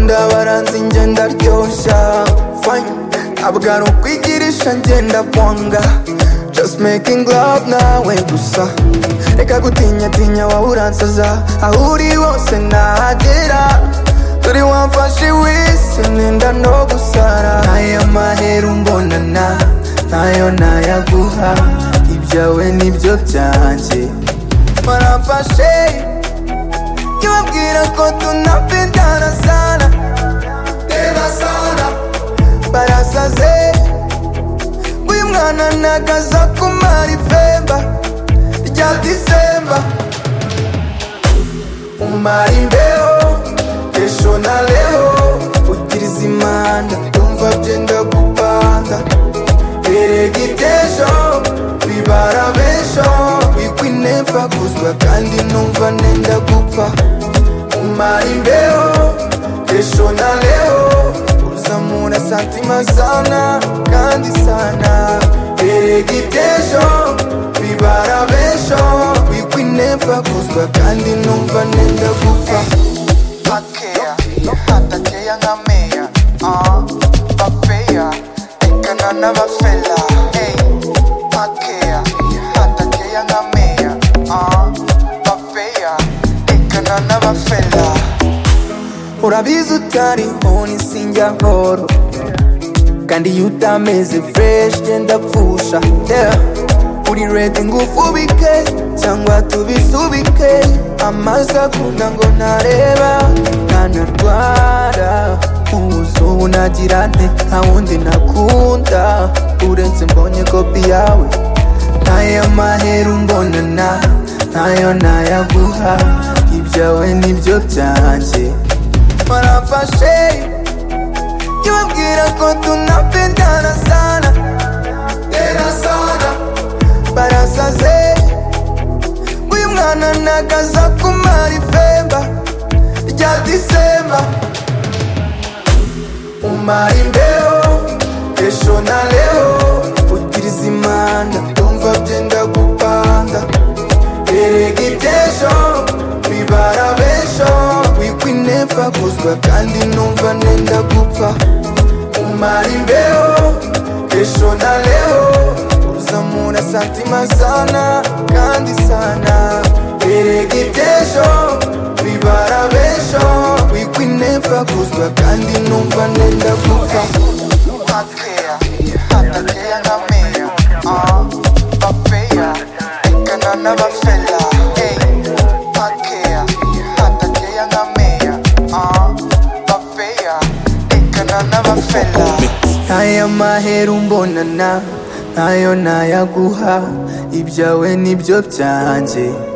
nsanze njye ndaryoshya fine ntabwo ari ukwigirisha ngenda ponga just making love nawe gusa reka gutinya tinya wowe uransaza aho uri hose nahagera turi wamfashe wese nenda no gusara aya mahera umbonana nayo nayaguha ibyawe nibyo byanjye barafashe kibabwira ko tunapendana sana tena sana barasaze uyu mwana nagaza kumara ifemba rya disemba umara imbeho kesho na leo utiriza imanda umva byenda gupanga erega itesho bibara besho wikwinefa kuzwa kandi numva nenda gupfa umara imbeho kesho na leo uzamura santima sana kandi sana erega itesho bibara besho wikwinefa kuzwa kandi numva nenda gupfa Pakeya, no patakeya nka meya ah, Bafeya, tekana n'abafela Hey, pakeya, patakeya nka meya ah, Bafeya, tekana n'abafela urabizi utariho nisingya horo kandi iyo utameze fresh genda pfusha yeah. uri redi ngufu bike cyangwa tubisubike amaso akunda ngo ntareba ntanarwara ubuso unagira nte nta wundi nakunda uretse mbonye kopi yawe ntayo mahera umbonana ntayo nayaguha ibyawe nibyo byanjye barafashe kibabwira ko tunapendana sana tena sana barasaze uyu mwana nagaza kumara ifemba rya disemba umara imbeho kesho na leo utiriza imanda ndumva byenda gupanga erega itesho bibara besho wikwinefa kuzwa kandi numva nenda gupfa umara imbeho kesho na leo uzamura santima sana kandi sana erega itesho bibara besho wikwinefa kuzwa kandi numva nenda gupfa Pakeya, patakeya nka meya ah, Bafeya, tekana n'abafela Hey, pakeya, patakeya nka meya ah, Bafeya, tekana n'abafela ntaya mahera umbonana ntayo nayaguha ibyawe nibyo byanjye